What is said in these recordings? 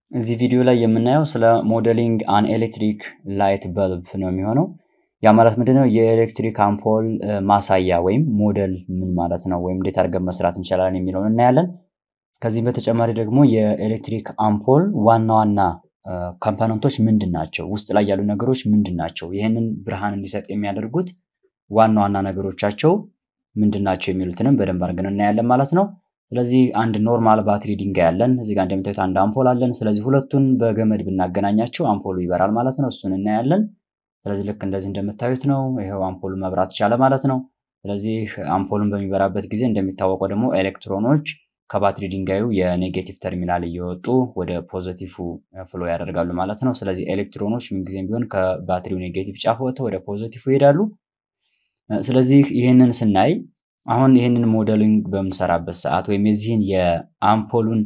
እዚህ ቪዲዮ ላይ የምናየው ስለ ሞዴሊንግ አን ኤሌክትሪክ ላይት በልብ ነው የሚሆነው። ያ ማለት ምንድነው? የኤሌክትሪክ አምፖል ማሳያ ወይም ሞዴል ምን ማለት ነው፣ ወይም እንዴት አድርገን መስራት እንችላለን የሚለውን እናያለን። ከዚህም በተጨማሪ ደግሞ የኤሌክትሪክ አምፖል ዋና ዋና ኮምፖነንቶች ምንድን ናቸው፣ ውስጥ ላይ ያሉ ነገሮች ምንድን ናቸው፣ ይህንን ብርሃን እንዲሰጥ የሚያደርጉት ዋና ዋና ነገሮቻቸው ምንድን ናቸው የሚሉትንም በደንብ አድርገን እናያለን ማለት ነው። ስለዚህ አንድ ኖርማል ባትሪ ድንጋይ አለን። እዚህ ጋር እንደምታዩት አንድ አምፖል አለን። ስለዚህ ሁለቱን በገመድ ብናገናኛቸው አምፖሉ ይበራል ማለት ነው። እሱን እናያለን። ስለዚህ ልክ እንደዚህ እንደምታዩት ነው። ይኸው አምፖሉ መብራት ቻለ ማለት ነው። ስለዚህ አምፖሉን በሚበራበት ጊዜ እንደሚታወቀው ደግሞ ኤሌክትሮኖች ከባትሪ ድንጋዩ የኔጌቲቭ ተርሚናል እየወጡ ወደ ፖዘቲቭ ፍሎ ያደርጋሉ ማለት ነው። ስለዚህ ኤሌክትሮኖች ምንጊዜም ቢሆን ከባትሪው ኔጌቲቭ ጫፍ ወጥተው ወደ ፖዘቲቭ ይሄዳሉ። ስለዚህ ይህንን ስናይ አሁን ይህንን ሞዴሊንግ በምንሰራበት ሰዓት ወይም የዚህን የአምፖሉን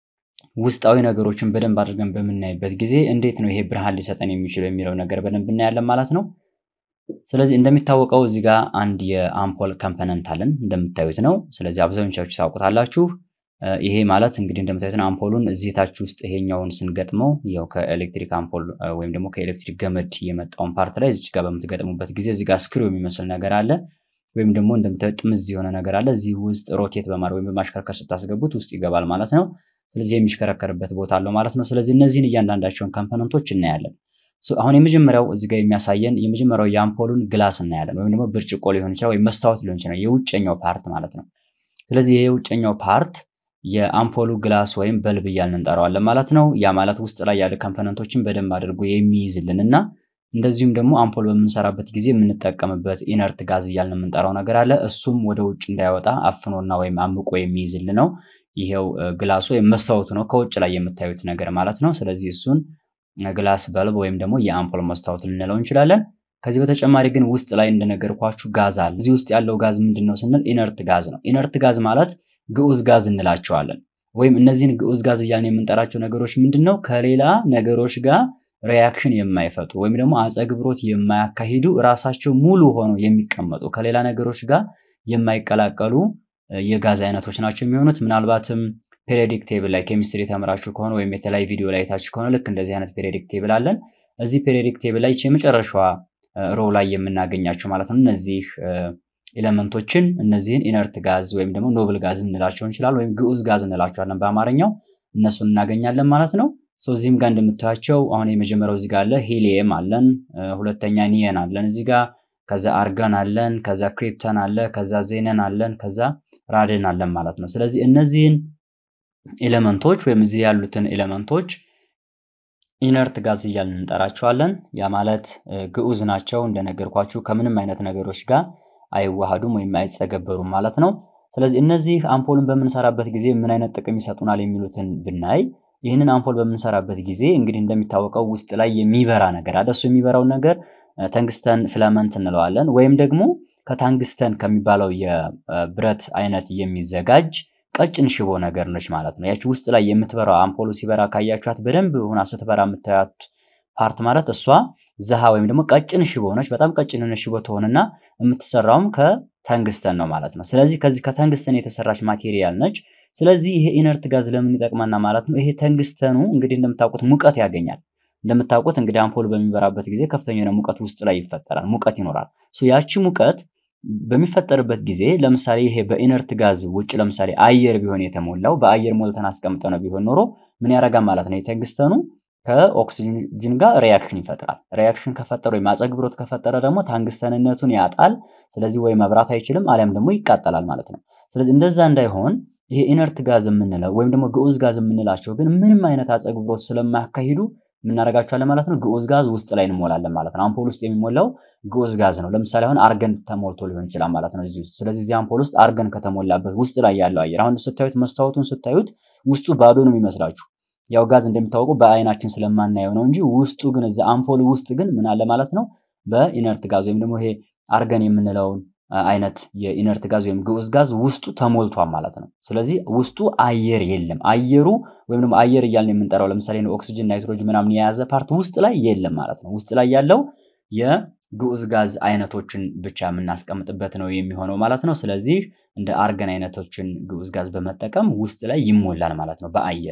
ውስጣዊ ነገሮችን በደንብ አድርገን በምናይበት ጊዜ እንዴት ነው ይሄ ብርሃን ሊሰጠን የሚችለው የሚለው ነገር በደንብ እናያለን ማለት ነው። ስለዚህ እንደሚታወቀው እዚህ ጋር አንድ የአምፖል ኮምፖነንት አለን እንደምታዩት ነው። ስለዚህ አብዛኞቻችሁ ታውቁታላችሁ። ይሄ ማለት እንግዲህ እንደምታዩት ነው። አምፖሉን እዚህ ታች ውስጥ ይሄኛውን ስንገጥመው ያው ከኤሌክትሪክ አምፖል ወይም ደግሞ ከኤሌክትሪክ ገመድ የመጣውን ፓርት ላይ እዚህ ጋር በምትገጥሙበት ጊዜ እዚህ ጋር ስክሪው የሚመስል ነገር አለ ወይም ደግሞ እንደምታዩት ጥምዝ የሆነ ነገር አለ። እዚህ ውስጥ ሮቴት በማድረግ ወይም በማሽከርከር ስታስገቡት ውስጥ ይገባል ማለት ነው። ስለዚህ የሚሽከረከርበት ቦታ አለው ማለት ነው። ስለዚህ እነዚህን እያንዳንዳቸውን ኮምፖነንቶች እናያለን። አሁን የመጀመሪያው እዚህ ጋር የሚያሳየን የመጀመሪያው የአምፖሉን ግላስ እናያለን፣ ወይም ደግሞ ብርጭቆ ሊሆን ይችላል፣ ወይም መስታወት ሊሆን ይችላል፣ የውጨኛው ፓርት ማለት ነው። ስለዚህ ይሄ የውጨኛው ፓርት የአምፖሉ ግላስ ወይም በልብ እያልን እንጠራዋለን ማለት ነው። ያ ማለት ውስጥ ላይ ያሉ ኮምፖነንቶችን በደንብ አድርጎ የሚይዝልን እና እንደዚሁም ደግሞ አምፖል በምንሰራበት ጊዜ የምንጠቀምበት ኢነርት ጋዝ እያልን የምንጠራው ነገር አለ። እሱም ወደ ውጭ እንዳይወጣ አፍኖና ወይም አምቆ የሚይዝልን ነው። ይሄው ግላሱ ወይም መስታወቱ ነው፣ ከውጭ ላይ የምታዩት ነገር ማለት ነው። ስለዚህ እሱን ግላስ በልብ ወይም ደግሞ የአምፖል መስታወት ልንለው እንችላለን። ከዚህ በተጨማሪ ግን ውስጥ ላይ እንደነገርኳችሁ ጋዝ አለ። እዚህ ውስጥ ያለው ጋዝ ምንድን ነው ስንል ኢነርት ጋዝ ነው። ኢነርት ጋዝ ማለት ግዑዝ ጋዝ እንላቸዋለን። ወይም እነዚህን ግዑዝ ጋዝ እያልን የምንጠራቸው ነገሮች ምንድን ነው ከሌላ ነገሮች ጋር ሪያክሽን የማይፈጥሩ ወይም ደግሞ አጸግብሮት የማያካሂዱ ራሳቸው ሙሉ ሆነው የሚቀመጡ ከሌላ ነገሮች ጋር የማይቀላቀሉ የጋዝ አይነቶች ናቸው የሚሆኑት። ምናልባትም ፔሪዮዲክ ቴብል ላይ ኬሚስትሪ ተምራችሁ ከሆነ ወይም የተለያዩ ቪዲዮ ላይ ታችሁ ከሆነ ልክ እንደዚህ አይነት ፔሪዮዲክ ቴብል አለን። እዚህ ፔሪዮዲክ ቴብል ላይ የመጨረሻዋ ሮ ላይ የምናገኛቸው ማለት ነው እነዚህ ኤሌመንቶችን እነዚህን ኢነርት ጋዝ ወይም ደግሞ ኖብል ጋዝ እንላቸው እንችላለን፣ ወይም ግዑዝ ጋዝ እንላቸዋለን በአማርኛው እነሱን እናገኛለን ማለት ነው። እዚህም ጋር እንደምታያቸው አሁን የመጀመሪያው እዚህ ጋር አለ ሂሊየም አለን፣ ሁለተኛ ኒየን አለን እዚህ ጋር ከዛ አርገን አለን፣ ከዛ ክሪፕተን አለ፣ ከዛ ዜነን አለን፣ ከዛ ራድን አለን ማለት ነው። ስለዚህ እነዚህን ኤሌመንቶች ወይም እዚህ ያሉትን ኤሌመንቶች ኢነርት ጋዝ እያልን እንጠራቸዋለን። ያ ማለት ግዑዝ ናቸው እንደነገርኳችሁ ከምንም አይነት ነገሮች ጋር አይዋሃዱም ወይም አይጸገበሩም ማለት ነው። ስለዚህ እነዚህ አምፖልን በምንሰራበት ጊዜ ምን አይነት ጥቅም ይሰጡናል የሚሉትን ብናይ ይህንን አምፖል በምንሰራበት ጊዜ እንግዲህ እንደሚታወቀው ውስጥ ላይ የሚበራ ነገር አለ። እሱ የሚበራው ነገር ተንግስተን ፍለመንት እንለዋለን ወይም ደግሞ ከታንግስተን ከሚባለው የብረት አይነት የሚዘጋጅ ቀጭን ሽቦ ነገር ነች ማለት ነው። ያቺ ውስጥ ላይ የምትበራው አምፖሉ ሲበራ ካያችኋት በደንብ ሆና ስትበራ የምታያት ፓርት ማለት እሷ ዘሃ ወይም ደግሞ ቀጭን ሽቦ ነች። በጣም ቀጭን የሆነ ሽቦ ትሆንና የምትሰራውም ከተንግስተን ነው ማለት ነው። ስለዚህ ከዚህ ከተንግስተን የተሰራች ማቴሪያል ነች። ስለዚህ ይሄ ኢነርት ጋዝ ለምን ይጠቅመና ማለት ነው። ይሄ ተንግስተኑ እንግዲህ እንደምታውቁት ሙቀት ያገኛል። እንደምታውቁት እንግዲህ አምፖል በሚበራበት ጊዜ ከፍተኛ የሆነ ሙቀት ውስጥ ላይ ይፈጠራል፣ ሙቀት ይኖራል። ያቺ ሙቀት በሚፈጠርበት ጊዜ ለምሳሌ ይሄ በኢነርት ጋዝ ውጭ ለምሳሌ አየር ቢሆን የተሞላው በአየር ሞልተን አስቀምጠ ነው ቢሆን ኖሮ ምን ያደርጋል ማለት ነው የተንግስተኑ ከኦክሲጅን ጋር ሪያክሽን ይፈጥራል። ሪያክሽን ከፈጠረ ወይም አጸግብሮት ከፈጠረ ደግሞ ታንግስተንነቱን ያጣል። ስለዚህ ወይ መብራት አይችልም አሊያም ደግሞ ይቃጠላል ማለት ነው። ስለዚህ እንደዛ እንዳይሆን ይሄ ኢነርት ጋዝ የምንለው ወይም ደግሞ ግዑዝ ጋዝ የምንላቸው ግን ምንም አይነት አጸግብሮት ስለማያካሂዱ የምናደርጋቸዋለን ማለት ነው። ግዑዝ ጋዝ ውስጥ ላይ እንሞላለን ማለት ነው። አምፖል ውስጥ የሚሞላው ግዑዝ ጋዝ ነው። ለምሳሌ አሁን አርገን ተሞልቶ ሊሆን ይችላል ማለት ነው እዚህ ውስጥ። ስለዚህ እዚህ አምፖል ውስጥ አርገን ከተሞላበት ውስጥ ላይ ያለው አየር አሁን ስታዩት መስታወቱን ስታዩት ውስጡ ባዶ ነው የሚመስላችሁ። ያው ጋዝ እንደሚታወቀው በአይናችን ስለማናየው ነው እንጂ ውስጡ ግን እዛ አምፖል ውስጥ ግን ምን አለ ማለት ነው በኢነርት ጋዝ ወይም ደግሞ ይሄ አርገን የምንለውን አይነት የኢነርት ጋዝ ወይም ግዑዝ ጋዝ ውስጡ ተሞልቷል ማለት ነው። ስለዚህ ውስጡ አየር የለም። አየሩ ወይም ደግሞ አየር እያልን የምንጠራው ለምሳሌ ኦክሲጅን፣ ናይትሮጅን ምናምን የያዘ ፓርት ውስጥ ላይ የለም ማለት ነው። ውስጥ ላይ ያለው የግዑዝ ጋዝ አይነቶችን ብቻ የምናስቀምጥበት ነው የሚሆነው ማለት ነው። ስለዚህ እንደ አርገን አይነቶችን ግዑዝ ጋዝ በመጠቀም ውስጥ ላይ ይሞላል ማለት ነው በአየር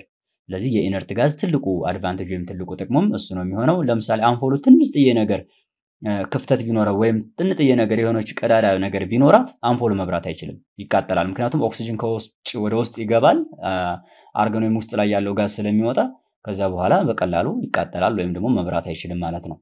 ስለዚህ የኢነርት ጋዝ ትልቁ አድቫንቴጅ ወይም ትልቁ ጥቅሙም እሱ ነው የሚሆነው። ለምሳሌ አምፖሉ ትንሽጥዬ ነገር ክፍተት ቢኖረው ወይም ጥንጥዬ ነገር የሆነች ቀዳዳ ነገር ቢኖራት አምፖሉ መብራት አይችልም፣ ይቃጠላል። ምክንያቱም ኦክሲጅን ከውጭ ወደ ውስጥ ይገባል አርገን ወይም ውስጥ ላይ ያለው ጋዝ ስለሚወጣ ከዛ በኋላ በቀላሉ ይቃጠላል ወይም ደግሞ መብራት አይችልም ማለት ነው።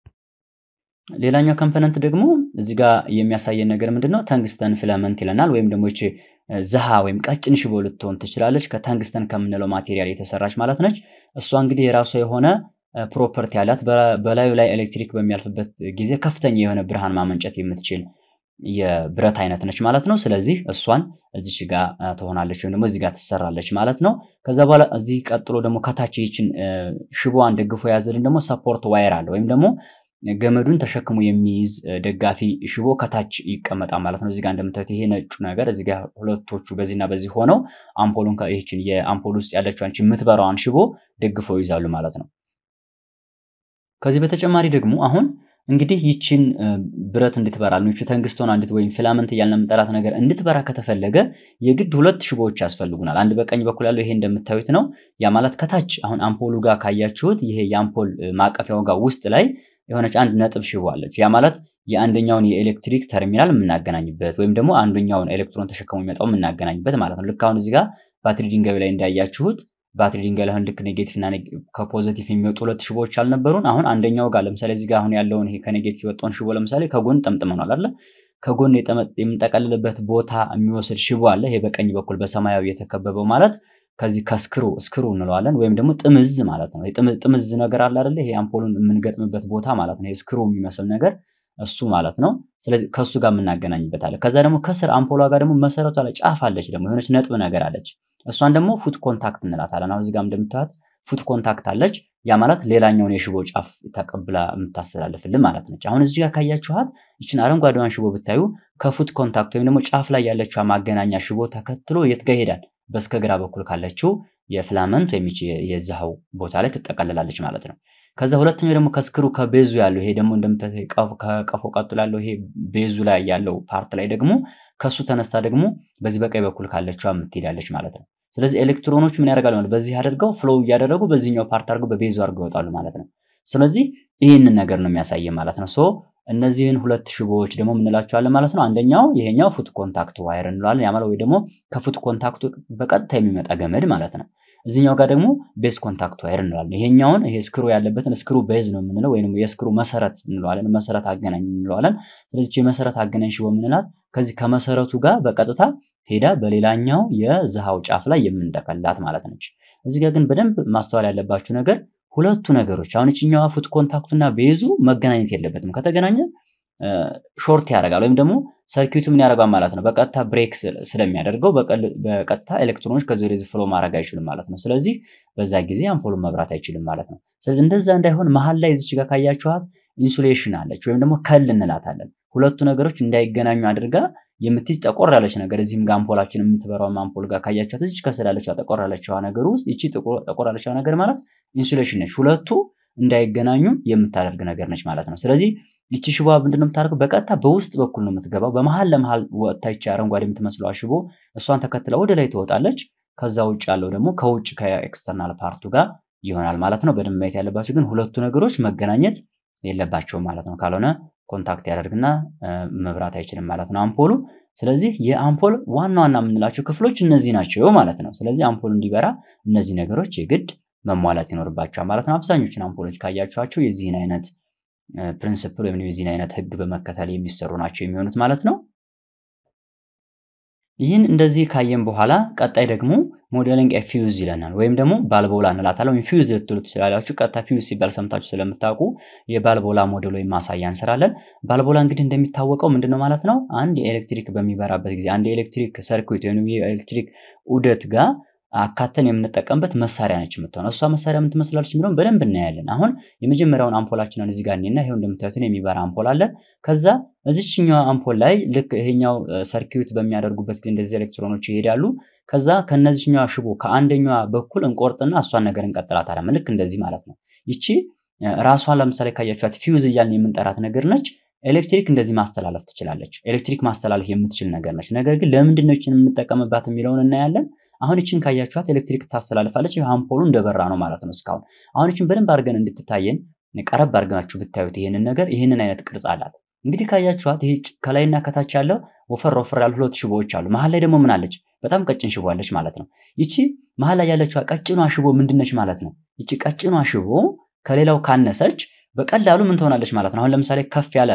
ሌላኛው ኮምፖነንት ደግሞ እዚህ ጋር የሚያሳየን ነገር ምንድን ነው? ተንግስተን ፊላመንት ይለናል። ወይም ደግሞ ይቺ ዝሃ ወይም ቀጭን ሽቦ ልትሆን ትችላለች። ከተንግስተን ከምንለው ማቴሪያል የተሰራች ማለት ነች። እሷ እንግዲህ የራሷ የሆነ ፕሮፐርቲ ያላት በላዩ ላይ ኤሌክትሪክ በሚያልፍበት ጊዜ ከፍተኛ የሆነ ብርሃን ማመንጨት የምትችል የብረት አይነት ነች ማለት ነው። ስለዚህ እሷን እዚች ጋር ትሆናለች ወይም ደግሞ እዚህ ጋር ትሰራለች ማለት ነው። ከዛ በኋላ እዚህ ቀጥሎ ደግሞ ከታች ይችን ሽቦዋን ደግፎ የያዘልን ደግሞ ሰፖርት ዋየር አለ ወይም ደግሞ ገመዱን ተሸክሞ የሚይዝ ደጋፊ ሽቦ ከታች ይቀመጣል ማለት ነው። እዚጋ እንደምታዩት ይሄ ነጩ ነገር እዚጋ ሁለቶቹ በዚህና በዚህ ሆነው አምፖሉን ይችን የአምፖል ውስጥ ያለችው የምትበራዋን ሽቦ ደግፈው ይዛሉ ማለት ነው። ከዚህ በተጨማሪ ደግሞ አሁን እንግዲህ ይችን ብረት እንድትበራ ነው ይቺ ተንግስቶን አንዲት ወይም ፊላመንት እያልን የምንጠራት ነገር እንድትበራ ከተፈለገ የግድ ሁለት ሽቦዎች ያስፈልጉናል። አንድ በቀኝ በኩል ያለው ይሄ እንደምታዩት ነው። ያ ማለት ከታች አሁን አምፖሉ ጋር ካያችሁት ይሄ የአምፖል ማቀፊያው ጋር ውስጥ ላይ የሆነች አንድ ነጥብ ሽቦ አለች። ያ ማለት የአንደኛውን የኤሌክትሪክ ተርሚናል የምናገናኝበት ወይም ደግሞ አንደኛውን ኤሌክትሮን ተሸክሞ የሚመጣው የምናገናኝበት ማለት ነው። ልክ አሁን እዚህ ጋር ባትሪ ድንጋዩ ላይ እንዳያችሁት ባትሪ ድንጋይ ላይ አሁን ልክ ኔጌቲቭ እና ከፖዘቲቭ የሚወጡ ሁለት ሽቦዎች አልነበሩን? አሁን አንደኛው ጋር ለምሳሌ እዚህ ጋር አሁን ያለውን ይሄ ከኔጌቲቭ የወጣውን ሽቦ ለምሳሌ ከጎን ጠምጥመናል አይደለ? ከጎን የምንጠቀልልበት ቦታ የሚወስድ ሽቦ አለ። ይሄ በቀኝ በኩል በሰማያዊ የተከበበው ማለት ከዚህ ከስክሩ ስክሩ እንለዋለን ወይም ደግሞ ጥምዝ ማለት ነው። ጥምዝ ነገር አለ አይደለ? ይሄ አምፖሉን የምንገጥምበት ቦታ ማለት ነው። ስክሩ የሚመስል ነገር እሱ ማለት ነው። ስለዚህ ከእሱ ጋር የምናገናኝበት አለ። ከዛ ደግሞ ከስር አምፖሏ ጋር ደግሞ መሰረቷ ላይ ጫፍ አለች፣ ደግሞ የሆነች ነጥብ ነገር አለች። እሷን ደግሞ ፉት ኮንታክት እንላታለን። አሁን እዚህ ጋር እንደምታዩት ፉት ኮንታክት አለች። ያ ማለት ሌላኛውን የሽቦ ጫፍ ተቀብላ የምታስተላልፍልን ማለት ነች። አሁን እዚህ ጋር ካያችኋት ይችን አረንጓዴዋን ሽቦ ብታዩ ከፉት ኮንታክት ወይም ደግሞ ጫፍ ላይ ያለችው ማገናኛ ሽቦ ተከትሎ የት ጋር ይሄዳል? በስከ ግራ በኩል ካለችው የፍላመንት ወይም የዛሃው ቦታ ላይ ትጠቀልላለች ማለት ነው። ከዛ ሁለተኛው ደግሞ ከስክሩ ከቤዙ ያለው ይሄ ደግሞ እንደምታዩት ከቀፎ ቀጥሎ ያለው ይሄ ቤዙ ላይ ያለው ፓርት ላይ ደግሞ ከሱ ተነስታ ደግሞ በዚህ በቀኝ በኩል ካለችው የምትሄዳለች ማለት ነው። ስለዚህ ኤሌክትሮኖች ምን ያደርጋሉ ማለት በዚህ አድርገው ፍሎው እያደረጉ በዚህኛው ፓርት አድርገው በቤዙ አድርገው ይወጣሉ ማለት ነው። ስለዚህ ይህንን ነገር ነው የሚያሳየ ማለት ነው። ሶ እነዚህን ሁለት ሽቦዎች ደግሞ ምንላቸዋለን ማለት ነው። አንደኛው ይሄኛው ፉት ኮንታክት ዋይር እንለዋለን። ያ ማለት ወይ ደግሞ ከፉት ኮንታክቱ በቀጥታ የሚመጣ ገመድ ማለት ነው። እዚኛው ጋር ደግሞ ቤዝ ኮንታክት ዋይር እንለዋለን። ይሄኛውን ይሄ ስክሩ ያለበትን ስክሩ ቤዝ ነው የምንለው ወይም የስክሩ መሰረት እንለዋለን። መሰረት አገናኝ እንለዋለን። ስለዚህ የመሰረት አገናኝ ሽቦ የምንላት ከዚህ ከመሰረቱ ጋር በቀጥታ ሄዳ በሌላኛው የዝሃው ጫፍ ላይ የምንጠቀላት ማለት ነች። እዚህ ጋር ግን በደንብ ማስተዋል ያለባችሁ ነገር ሁለቱ ነገሮች አሁን ይችኛዋ ፉት ኮንታክቱና ቤዙ መገናኘት የለበትም። ከተገናኘ ሾርት ያደርጋል ወይም ደግሞ ሰርኪቱ ምን ያደርጋል ማለት ነው። በቀጥታ ብሬክ ስለሚያደርገው በቀጥታ ኤሌክትሮኖች ከዚህ ወደዚህ ፍሎ ማድረግ አይችሉም ማለት ነው። ስለዚህ በዛ ጊዜ አምፖሉን መብራት አይችልም ማለት ነው። ስለዚህ እንደዛ እንዳይሆን መሀል ላይ እዚች ጋር ካያችኋት ኢንሱሌሽን አለች ወይም ደግሞ ከል እንላታለን። ሁለቱ ነገሮች እንዳይገናኙ አድርጋ የምትይዝ ጠቆር ያለች ነገር እዚህም ጋር አምፖላችን የምትበራው አምፖል ጋር ካያችኋት እዚች ከስር ያለችዋ ጠቆር ያለችዋ ነገር ውስጥ ይቺ ጠቆር ያለችዋ ነገር ማለት ኢንሱሌሽን ነች። ሁለቱ እንዳይገናኙ የምታደርግ ነገር ነች ማለት ነው። ስለዚህ ይቺ ሽቦ ምንድነው የምታደርገው? በቀጥታ በውስጥ በኩል ነው የምትገባው። በመሀል ለመሀል ወጥታ ይቺ አረንጓዴ የምትመስለዋ ሽቦ እሷን ተከትላ ወደ ላይ ትወጣለች። ከዛ ውጭ ያለው ደግሞ ከውጭ ከኤክስተርናል ፓርቱ ጋር ይሆናል ማለት ነው። በደንብ ማየት ያለባቸው ግን ሁለቱ ነገሮች መገናኘት የለባቸውም ማለት ነው። ካልሆነ ኮንታክት ያደርግና መብራት አይችልም ማለት ነው አምፖሉ። ስለዚህ የአምፖል ዋና ዋና የምንላቸው ክፍሎች እነዚህ ናቸው ማለት ነው። ስለዚህ አምፖሉ እንዲበራ እነዚህ ነገሮች የግድ መሟላት ይኖርባቸዋል ማለት ነው። አብዛኞቹን አምፖሎች ካያችኋቸው የዚህን አይነት ፕሪንስፕል ወይም የዚህን አይነት ህግ በመከተል የሚሰሩ ናቸው የሚሆኑት ማለት ነው። ይህን እንደዚህ ካየን በኋላ ቀጣይ ደግሞ ሞዴሊንግ ፊውዝ ይለናል። ወይም ደግሞ ባልቦላ እንላታለን። ወይም ፊውዝ ልትሉ ትችላላችሁ። ቀጥታ ፊውዝ ሲባል ሰምታችሁ ስለምታውቁ የባልቦላ ሞዴል ወይም ማሳያ እንሰራለን። ባልቦላ እንግዲህ እንደሚታወቀው ምንድነው ማለት ነው? አንድ የኤሌክትሪክ በሚበራበት ጊዜ አንድ የኤሌክትሪክ ሰርኪት ወይም የኤሌክትሪክ ዑደት ጋር አካተን የምንጠቀምበት መሳሪያ ነች የምትሆነው። እሷ መሳሪያ ምን ትመስላለች የሚለውን በደንብ እናያለን። አሁን የመጀመሪያውን አምፖላችንን እዚህ ጋር እኔና ይሄው እንደምታዩትን የሚበራ አምፖል አለ። ከዛ እዚችኛዋ አምፖል ላይ ልክ ይሄኛው ሰርኪዩት በሚያደርጉበት ጊዜ እንደዚህ ኤሌክትሮኖች ይሄዳሉ። ከዛ ከነዚህኛዋ ሽቦ ከአንደኛዋ በኩል እንቆርጥና እሷን ነገር እንቀጥላታለን። ልክ እንደዚህ ማለት ነው። ይቺ ራሷን ለምሳሌ ካያችኋት ፊውዝ እያልን የምንጠራት ነገር ነች። ኤሌክትሪክ እንደዚህ ማስተላለፍ ትችላለች። ኤሌክትሪክ ማስተላለፍ የምትችል ነገር ነች። ነገር ግን ለምንድን ነው ይችን የምንጠቀምባት የሚለውን እናያለን። አሁን ይችን ካያችኋት ኤሌክትሪክ ታስተላልፋለች። አምፖሉ እንደበራ ነው ማለት ነው እስካሁን። አሁን ይችን በደንብ አድርገን እንድትታየን ቀረብ አድርጋችሁ ብታዩት ይህንን ነገር ይህንን አይነት ቅርጽ አላት። እንግዲህ ካያችኋት ይሄ ከላይና ከታች ያለው ወፈር ወፈር ያሉ ሁለት ሽቦዎች አሉ። መሀል ላይ ደግሞ ምን አለች? በጣም ቀጭን ሽቦ አለች ማለት ነው። ይቺ መሀል ላይ ያለችዋ ቀጭኗ ሽቦ ምንድነች ማለት ነው? ይቺ ቀጭኗ ሽቦ ከሌላው ካነሰች በቀላሉ ምን ትሆናለች ማለት ነው። አሁን ለምሳሌ ከፍ ያለ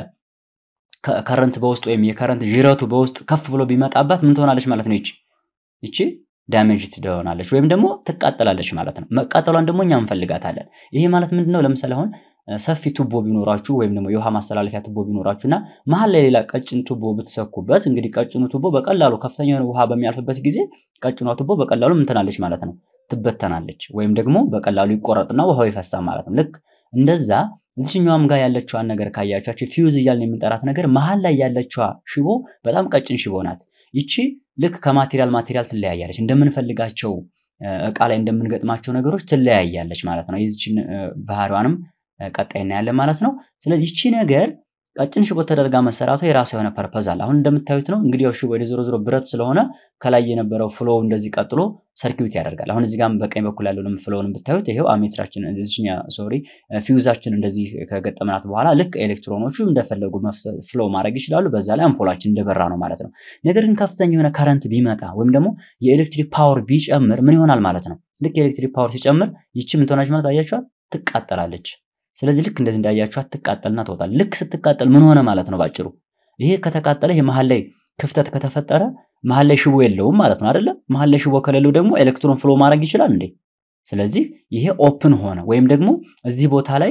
ከረንት በውስጥ ወይም የከረንት ዥረቱ በውስጥ ከፍ ብሎ ቢመጣባት ምን ትሆናለች ማለት ነው? ይቺ ይቺ ዳሜጅ ትሆናለች ወይም ደግሞ ትቃጠላለች ማለት ነው። መቃጠሏን ደግሞ እኛ እንፈልጋታለን። ይሄ ማለት ምንድነው? ለምሳሌ አሁን ሰፊ ቱቦ ቢኖራችሁ ወይም ደግሞ የውሃ ማስተላለፊያ ቱቦ ቢኖራችሁ እና መሀል ላይ ሌላ ቀጭን ቱቦ ብትሰኩበት እንግዲህ ቀጭኑ ቱቦ በቀላሉ ከፍተኛ የሆነ ውሃ በሚያልፍበት ጊዜ ቀጭኗ ቱቦ በቀላሉ ምን ትናለች ማለት ነው? ትበተናለች ወይም ደግሞ በቀላሉ ይቆረጥና ውሃው ይፈሳል ማለት ነው። ልክ እንደዛ እዚህኛውም ጋር ያለችዋን ነገር ካያቻችሁ ፊውዝ እያልን የምንጠራት ነገር መሀል ላይ ያለችዋ ሽቦ በጣም ቀጭን ሽቦ ናት። ይቺ ልክ ከማቴሪያል ማቴሪያል ትለያያለች። እንደምንፈልጋቸው እቃ ላይ እንደምንገጥማቸው ነገሮች ትለያያለች ማለት ነው። የዚችን ባህሪዋንም ቀጣይ እናያለን ማለት ነው። ስለዚህ ይቺ ነገር ቀጭን ሽቦ ተደርጋ መሰራቷ የራሷ የሆነ ፐርፐዝ አለ። አሁን እንደምታዩት ነው እንግዲህ ያው ሽቦ ወደ ዞሮ ዞሮ ብረት ስለሆነ ከላይ የነበረው ፍሎ እንደዚህ ቀጥሎ ሰርኪዩት ያደርጋል። አሁን እዚህ ጋርም በቀኝ በኩል ያለውን ፍሎውን ብታዩት ይሄው አሜትራችን እዚህኛ ሶሪ ፊውዛችን እንደዚህ ከገጠምናት በኋላ ልክ ኤሌክትሮኖቹ እንደፈለጉ ፍሎ ማድረግ ይችላሉ። በዛ ላይ አምፖላችን እንደበራ ነው ማለት ነው። ነገር ግን ከፍተኛ የሆነ ከረንት ቢመጣ ወይም ደግሞ የኤሌክትሪክ ፓወር ቢጨምር ምን ይሆናል ማለት ነው? ልክ የኤሌክትሪክ ፓወር ሲጨምር ይቺ ምን ትሆናለች ማለት አያችኋት? ትቃጠላለች። ስለዚህ ልክ እንደዚህ እንዳያችኋት ትቃጠልና ትወጣል። ልክ ስትቃጠል ምን ሆነ ማለት ነው? ባጭሩ ይሄ ከተቃጠለ ይሄ መሀል ላይ ክፍተት ከተፈጠረ መሀል ላይ ሽቦ የለውም ማለት ነው አይደለ? መሀል ላይ ሽቦ ከሌለው ደግሞ ኤሌክትሮን ፍሎ ማድረግ ይችላል እንዴ? ስለዚህ ይሄ ኦፕን ሆነ ወይም ደግሞ እዚህ ቦታ ላይ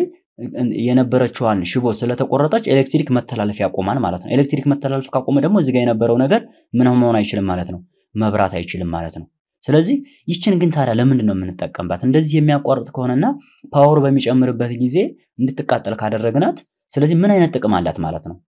የነበረችዋን ሽቦ ስለተቆረጠች ኤሌክትሪክ መተላለፍ ያቆማል ማለት ነው። ኤሌክትሪክ መተላለፍ ካቆመ ደግሞ እዚህ ጋር የነበረው ነገር ምን መሆን አይችልም ማለት ነው፣ መብራት አይችልም ማለት ነው። ስለዚህ ይችን ግን ታዲያ ለምንድን ነው የምንጠቀምባት? እንደዚህ የሚያቋርጥ ከሆነና ፓወር በሚጨምርበት ጊዜ እንድትቃጠል ካደረግናት፣ ስለዚህ ምን አይነት ጥቅም አላት ማለት ነው?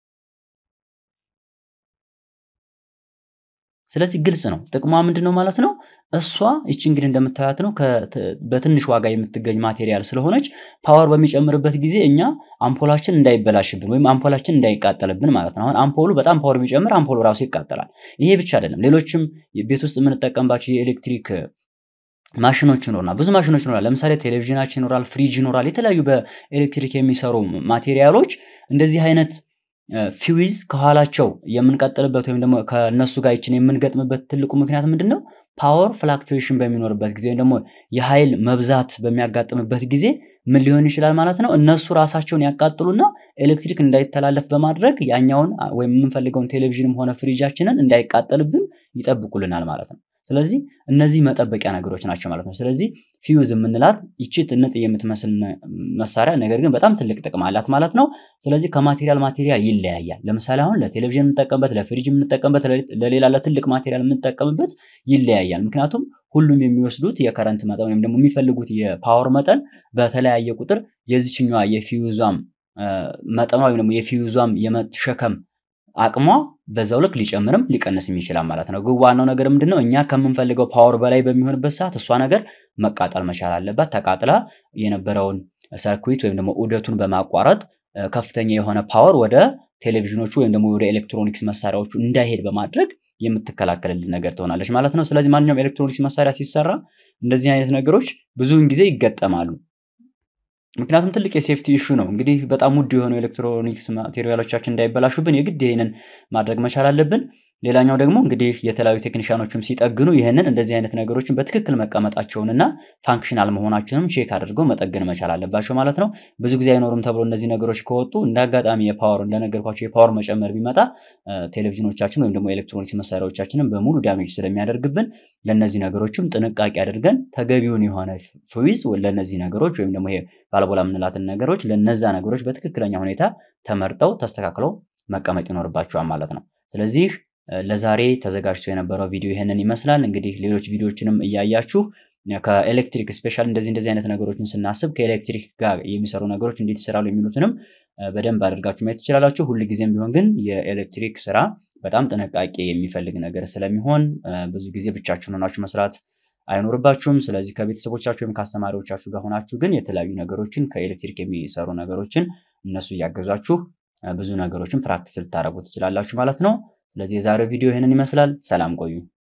ስለዚህ ግልጽ ነው። ጥቅሟ ምንድን ነው ማለት ነው? እሷ ይቺ እንግዲህ እንደምታያት ነው በትንሽ ዋጋ የምትገኝ ማቴሪያል ስለሆነች ፓወር በሚጨምርበት ጊዜ እኛ አምፖላችን እንዳይበላሽብን ወይም አምፖላችን እንዳይቃጠልብን ማለት ነው። አሁን አምፖሉ በጣም ፓወር ቢጨምር አምፖሉ ራሱ ይቃጠላል። ይሄ ብቻ አይደለም፣ ሌሎችም ቤት ውስጥ የምንጠቀምባቸው የኤሌክትሪክ ማሽኖች ይኖሩናል። ብዙ ማሽኖች ይኖራል። ለምሳሌ ቴሌቪዥናችን ይኖራል፣ ፍሪጅ ይኖራል። የተለያዩ በኤሌክትሪክ የሚሰሩ ማቴሪያሎች እንደዚህ አይነት ፊዊዝ ከኋላቸው የምንቀጥልበት ወይም ደግሞ ከእነሱ ጋር ይችን የምንገጥምበት ትልቁ ምክንያት ምንድን ነው? ፓወር ፍላክቹዌሽን በሚኖርበት ጊዜ ወይም ደግሞ የኃይል መብዛት በሚያጋጥምበት ጊዜ ምን ሊሆን ይችላል ማለት ነው? እነሱ ራሳቸውን ያቃጥሉና ኤሌክትሪክ እንዳይተላለፍ በማድረግ ያኛውን ወይም የምንፈልገውን ቴሌቪዥንም ሆነ ፍሪጃችንን እንዳይቃጠልብን ይጠብቁልናል ማለት ነው። ስለዚህ እነዚህ መጠበቂያ ነገሮች ናቸው ማለት ነው። ስለዚህ ፊውዝ የምንላት ይቺ ትንጥ የምትመስል መሳሪያ ነገር ግን በጣም ትልቅ ጥቅም አላት ማለት ነው። ስለዚህ ከማቴሪያል ማቴሪያል ይለያያል። ለምሳሌ አሁን ለቴሌቪዥን የምንጠቀምበት፣ ለፍሪጅ የምንጠቀምበት፣ ለሌላ ለትልቅ ማቴሪያል የምንጠቀምበት ይለያያል። ምክንያቱም ሁሉም የሚወስዱት የከረንት መጠን ወይም ደግሞ የሚፈልጉት የፓወር መጠን በተለያየ ቁጥር የዚችኛዋ የፊውዟም መጠኗ ወይም ደግሞ የፊውዟም የመሸከም አቅሟ በዛው ልክ ሊጨምርም ሊቀንስም ይችላል ማለት ነው። ግን ዋናው ነገር ምንድነው? እኛ ከምንፈልገው ፓወር በላይ በሚሆንበት ሰዓት እሷ ነገር መቃጠል መቻል አለባት። ተቃጥላ የነበረውን ሰርኩዊት ወይም ደግሞ ዑደቱን በማቋረጥ ከፍተኛ የሆነ ፓወር ወደ ቴሌቪዥኖቹ ወይም ደግሞ ወደ ኤሌክትሮኒክስ መሳሪያዎቹ እንዳይሄድ በማድረግ የምትከላከልልን ነገር ትሆናለች ማለት ነው። ስለዚህ ማንኛውም ኤሌክትሮኒክስ መሳሪያ ሲሰራ እንደዚህ አይነት ነገሮች ብዙውን ጊዜ ይገጠማሉ። ምክንያቱም ትልቅ የሴፍቲ ኢሹ ነው። እንግዲህ በጣም ውድ የሆኑ ኤሌክትሮኒክስ ማቴሪያሎቻችን እንዳይበላሹብን የግድ ይህንን ማድረግ መቻል አለብን። ሌላኛው ደግሞ እንግዲህ የተለያዩ ቴክኒሻኖችም ሲጠግኑ ይህንን እንደዚህ አይነት ነገሮችን በትክክል መቀመጣቸውንና ፋንክሽናል መሆናቸውንም ቼክ አድርገው መጠገን መቻል አለባቸው ማለት ነው። ብዙ ጊዜ አይኖሩም ተብሎ እነዚህ ነገሮች ከወጡ እንደ አጋጣሚ የፓወር እንደነገርኳቸው የፓወር መጨመር ቢመጣ ቴሌቪዥኖቻችን ወይም ደግሞ ኤሌክትሮኒክስ መሳሪያዎቻችንን በሙሉ ዳሜጅ ስለሚያደርግብን ለእነዚህ ነገሮችም ጥንቃቄ አድርገን ተገቢውን የሆነ ፍዊዝ ለእነዚህ ነገሮች ወይም ደግሞ ይሄ ባለቦላ የምንላትን ነገሮች ለነዛ ነገሮች በትክክለኛ ሁኔታ ተመርጠው ተስተካክለው መቀመጥ ይኖርባቸዋል ማለት ነው። ስለዚህ ለዛሬ ተዘጋጅቶ የነበረው ቪዲዮ ይህንን ይመስላል። እንግዲህ ሌሎች ቪዲዮዎችንም እያያችሁ ከኤሌክትሪክ ስፔሻል እንደዚህ እንደዚህ አይነት ነገሮችን ስናስብ ከኤሌክትሪክ ጋር የሚሰሩ ነገሮች እንዴት ይሰራሉ የሚሉትንም በደንብ አድርጋችሁ ማየት ትችላላችሁ። ሁልጊዜም ቢሆን ግን የኤሌክትሪክ ስራ በጣም ጥንቃቄ የሚፈልግ ነገር ስለሚሆን ብዙ ጊዜ ብቻችሁን ሆናችሁ መስራት አይኖርባችሁም። ስለዚህ ከቤተሰቦቻችሁ ወይም ከአስተማሪዎቻችሁ ጋር ሆናችሁ ግን የተለያዩ ነገሮችን ከኤሌክትሪክ የሚሰሩ ነገሮችን እነሱ እያገዟችሁ ብዙ ነገሮችን ፕራክቲስ ልታደርጉ ትችላላችሁ ማለት ነው። ስለዚህ የዛሬው ቪዲዮ ይህንን ይመስላል። ሰላም ቆዩ።